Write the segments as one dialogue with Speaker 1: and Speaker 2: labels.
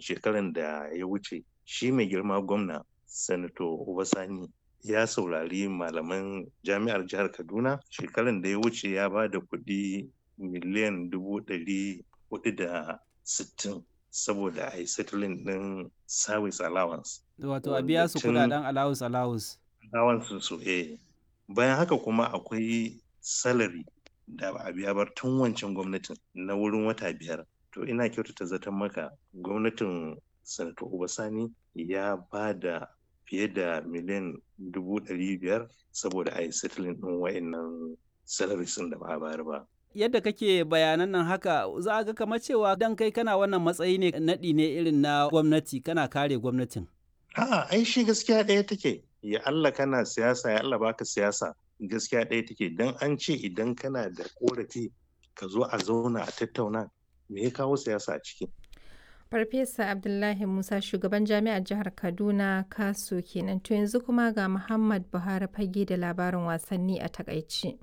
Speaker 1: shekaran da ya wuce shi mai girma gwamna sanato obasani ya saurari malaman jami'ar jihar kaduna shekaran da ya wuce ya ba da kuɗi miliyan dubu ɗari hudu da sittin saboda a yi settling ɗin service allowance
Speaker 2: wato a biya su kudaden allowance allowance
Speaker 1: allowance su eh bayan haka kuma akwai salary da ba a biya ba tun wancan gwamnatin na wurin wata biyar to ina kyautata zaton maka gwamnatin sanato obasani ya ba da fiye da miliyan dubu ɗari biyar saboda a yi settling ɗin wa'annan salaries da ba a bayar ba
Speaker 2: yadda kake bayanan nan haka za a ga kamar cewa dan kai kana wannan matsayi ne naɗi ne irin na gwamnati kana kare gwamnatin
Speaker 1: a'a ai shi gaskiya ɗaya take ya Allah kana siyasa ya Allah baka siyasa gaskiya ɗaya take dan an ce idan kana da korafi ka zo a zauna a tattauna me ya kawo siyasa a ciki
Speaker 3: Farfesa Abdullahi Musa shugaban jami'ar jihar Kaduna Kaso kenan to yanzu kuma ga Muhammad Buhari fage da labarin wasanni a takaice.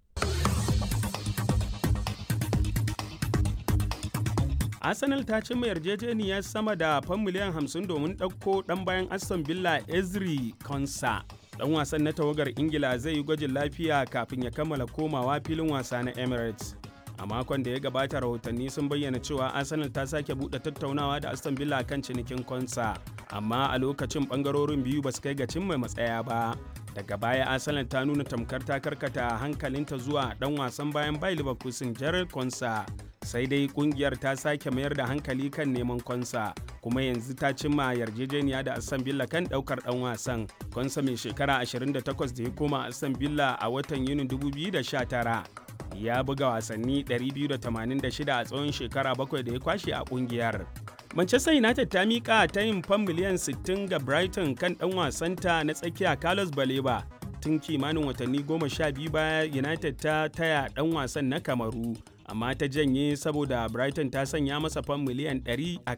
Speaker 4: Arsenal ta cimma yarjejeniyar sama da fan miliyan 50 domin ɗauko ɗan bayan Aston Villa Ezri Konsa. Ɗan wasan na tawagar Ingila zai yi gwajin lafiya kafin ya kammala komawa filin wasa na Emirates. A makon da ya gabata rahotanni sun bayyana cewa Arsenal ta sake buɗe tattaunawa da Aston Villa kan cinikin Konsa, amma a lokacin ɓangarorin biyu ba su kai ga cimma matsaya ba. Daga baya Arsenal ta nuna tamkar ta karkata hankalinta zuwa ɗan wasan bayan Bayer Leverkusen Gerald Konsa. sai dai kungiyar ta sake mayar da hankali kan neman konsa kuma yanzu ta cimma yarjejeniya da aston villa kan daukar dan wasan konsa mai shekara 28 da ya koma aston villa a watan yunin 2019 ya buga wasanni 286 a tsawon shekara bakwai da ya kwashe a kungiyar Manchester United ta miƙa ta yin fan miliyan 60 ga Brighton kan ɗan wasanta na tsakiya Carlos Baleba tun kimanin watanni goma sha biyu baya United ta taya ɗan wasan na Kamaru amma ta janye saboda Brighton ta sanya masa fan miliyan 100 a